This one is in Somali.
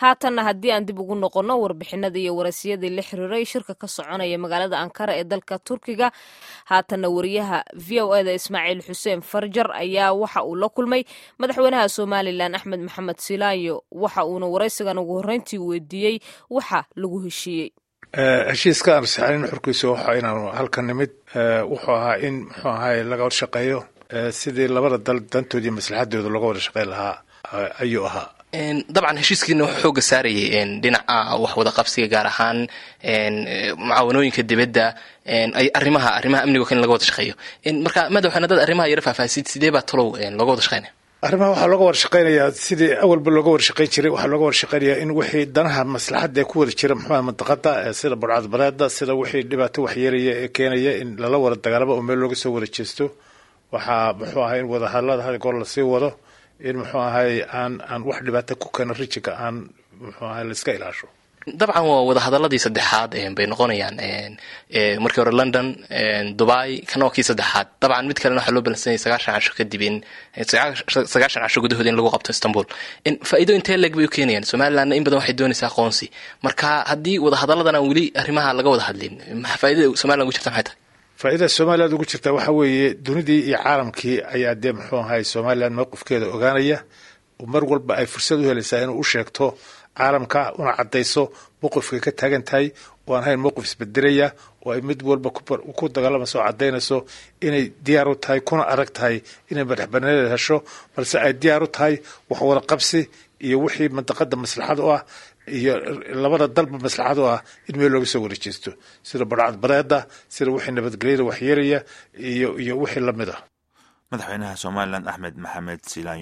haatanna haddii aan dib ugu noqonno warbixinada iyo warasiyadii la xiriiray shirka ka soconaya magaalada ankara ee dalka turkiga haatanna wariyaha v o eda ismaaciil xuseen farjar ayaa waxa uu la kulmay madaxweynaha somalilan axmed maxamed silaayo waxa uuna waraysigan ugu horreyntii weydiiyey waxa lagu heshiiyey heshiiska aan saxanin xurkiisa waxa inaanu halka nimid wuxuu ahaa in muxuu ahaay laga wada shaqeeyo sidii labada dal dantoodii maslaxadooda looga wada shaqeyn lahaa ayuu ahaa dabcan heshiiskiina wuxuu xooga saarayay dhinaca wax wada qabsiga gaar ahaan mucaawanooyinka dibadda arrimaha arrimaha amnigo in laga wada shaqeeyo marka madaxweyne dad arrimaha yara faahfaasid sidee baa talow looga wada shaqeynaya arrimaha waxaa looga wada shaqeynayaa sidii awalba looga wada shaqeyn jiray waxaa looga wada shaqeynayaa in wixii danaha maslaxadda ee ku wada jira muxuuha mantaqada sida burcadbareeda sida wixii dhibaato waxyeelaya ee keenaya in lala wada dagaalamo oo meel looga soo wada jeesto waxaa muxuu ahay in wadahadlada had goor lasii wado in muxuu ahay aan aan wax dhibaato ku keeno rijinka aan muxuu ahay laiska ilaasho dabcan waa wadahadaladii saddexaad bay noqonayaan markii hore london dubai kana waa kii saddexaad dabcan mid kalena waxaa loo balansanyay sagaashan casho kadib in sagaashan casho gudahooda in lagu qabto istanbul faa'iido intee leeg bay u keenayaan somalilandna in badan waxay doonaysaa aqoonsi marka haddii wadahadaladan aan weli arrimaha laga wada hadlin faaidada somaliland ugu jirta maxay tahay faa'iidada somaliland ugu jirta waxaa weeye dunidii iyo caalamkii ayaa dee muxuu ahay somaliland mowqifkeeda ogaanaya mar walba ay fursad u helaysaa inuu u sheegto caalamka una caddayso mowqifkay ka taagan tahay oo aan hayn mowqif isbedelaya oo ay mid walba ku dagaalamayso oo caddaynayso inay diyaar u tahay kuna adag tahay inay madaxbanaanida hesho balse ay diyaar u tahay wax wada qabsi iyo wixii mantaqada maslaxad u ah iyo labada dalba maslaxad u ah in meel looga soo wada jeesto sida barcad bareeda sida wixii nabadgelyada waxyeelaya iyo iyo wixii lamid ah madaxweynaha somalilan axmed maxamed silaan